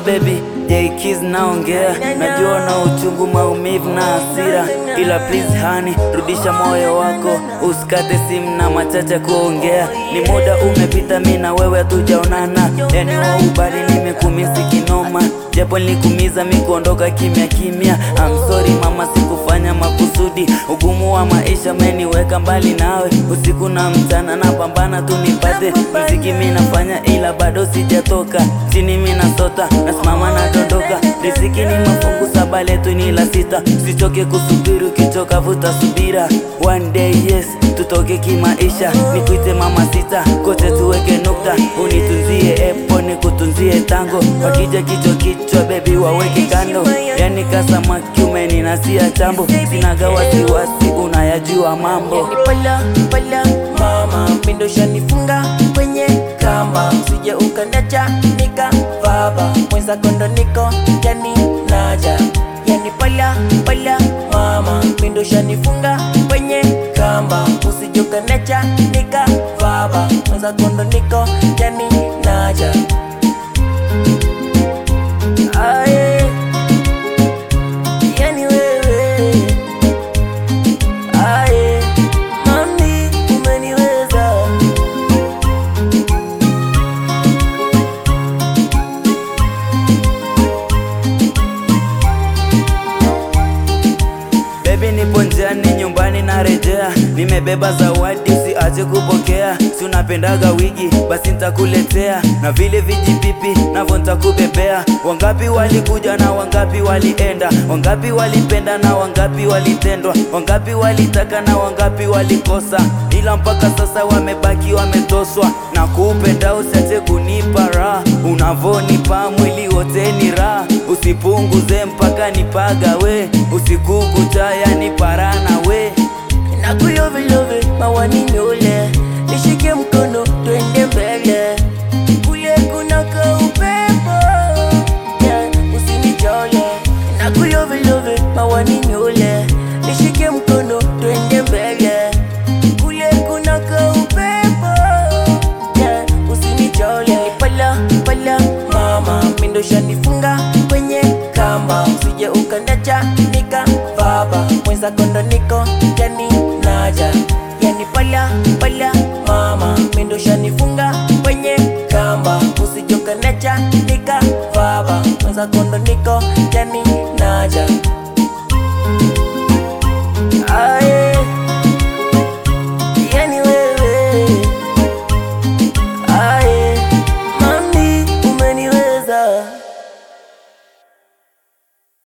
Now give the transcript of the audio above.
baby Jaikiz naongea, najua na uchungu, maumivu na hasira, ila please hani, rudisha moyo wako, usikate simu na machache kuongea. Ni muda umepita, mi na wewe hatujaonana, yani wa ubali nimekumisi kinoma, japo nilikumiza mi kuondoka kimya kimya. I'm sorry mama, sikufanya makusudi, ugumu wa maisha meniweka mbali nawe, usiku na mchana napambana tu nipate muziki mi nafanya, ila bado sijatoka chini, mi nasota nasimama nadondoka, riziki ni mafungu saba, letu ni la sita, usichoke kusubiri, ukichoka vuta subira, one day yes tutoke kimaisha, nikuite mama sita, kote tuweke nukta, unitunzie epo nikutunzie tango, wakija kichwa kichwa baby waweke kando, yani kasamaki umeninasia chambo, sinaga wasiwasi, unayajua mambo Yani pala pala mama, mindo shanifunga kwenye kamba, usije ukanacha nika baba mwenza kondo niko yani naja. Yani pala pala mama, mindo shanifunga kwenye kamba, usije ukanacha nika baba mwenza kondo niko yani naja. Aye, yani wewe Aye, mami umeniweza Baby nipo njiani nyumbani narejea, nimebeba zawadi usiache kupokea. Si unapendaga wigi, basi nitakuletea na vile vijipipi navyo nitakubebea. Wangapi walikuja na wangapi walienda, wangapi walipenda na wangapi walitendwa, wangapi walitaka na wangapi walikosa, ila mpaka sasa wamebaki wametoswa. Na kupenda usiache kunipa raha, unavonipa mwili wote ni raha, usipunguze mpaka nipagawe, usiku kucha yani parana we nakulovilove mawani nyole nishike mkono twende mbele kule kuna kaupepo yeah, usinichole nakulovilove mawani nyole nishike mkono twende mbele kule kuna kaupepo yeah, usinichole pala pala mama mindo shanifunga kwenye kamba usije ukandacha nika baba mwenza kondo niko yani naja yani pala pala mama mindo shanifunga kwenye kamba usije ukandacha nika baba mwenza kondo niko yani naja